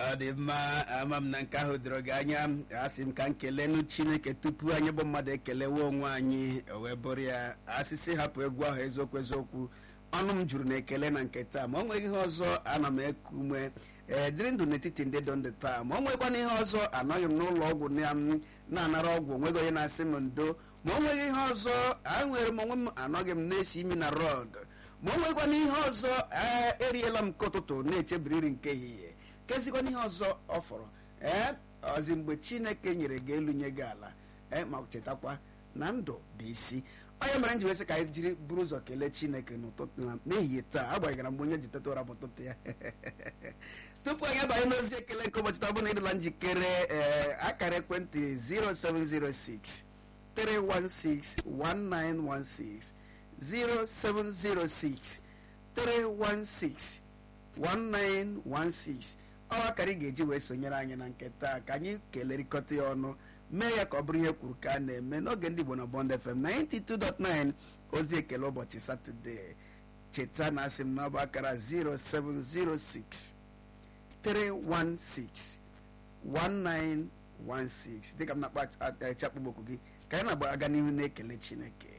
ọ dị mma ama m na nke ahụ doro gị anya asị m ka m kelenụ chineke tupu anyị bụ mmadụ ekelewe onwe anyị o wee bụrụ ya asịsị hapụ egwu ahụ eziokwu eziokwu ọnụ m juru na ekele na nke taa ma ọ nweghị ihe ọzọ ana m eku ume ee dịrị ndụ n'etiti ndị dọ ndị taa ma ọ nwekwana ihe ọzọ anọghị m n'ụlọ ọgwụ na m na-anara ọgwụ onweghị onye na-asị m ndo ma ọ nweghị ihe ọzọ anwere m onwe m anọghị m na-esi imi na rọd ma ọ nwekwana ihe ọzọ ee eriela m nke ụtụtụ na-echebiri nri nke ehihie kezikwana ihe ọzọ ọ fọrọ ee ọzi mgbe chineke nyere gị elu nye gị ala ee ma chetakwa na ndụ bụ isi onye mere m ji wesị ka anyị jiri buru ụzọ kelee chineke n'ụtụtụ na n'ehihie taa agbanyeghara mgbe onye ji teta ụra bụ ụtụtụ ya tupu anyị abanye n'ozi ekele nke ụbọchị taa bụ na ịdịla njikere ee akara ekwentị 0706 316 1916 0706 316 1916 ọ akara ị ga-eji wee sonyere anyị na nke taa ka anyị kelerịkọta ya ọnụ mee ya ka ọ bụrụ ihe kwuru ka a na-eme n'oge ndị Igbo na Bond FM 92.9 ozi ekele ụbọchị satọde cheta na asị m na ọ bụ akara 0706 316 1916 dịka m na-akpa chakpụbokwu gị ka anyị na-agba aga n'ihu na-ekele Chineke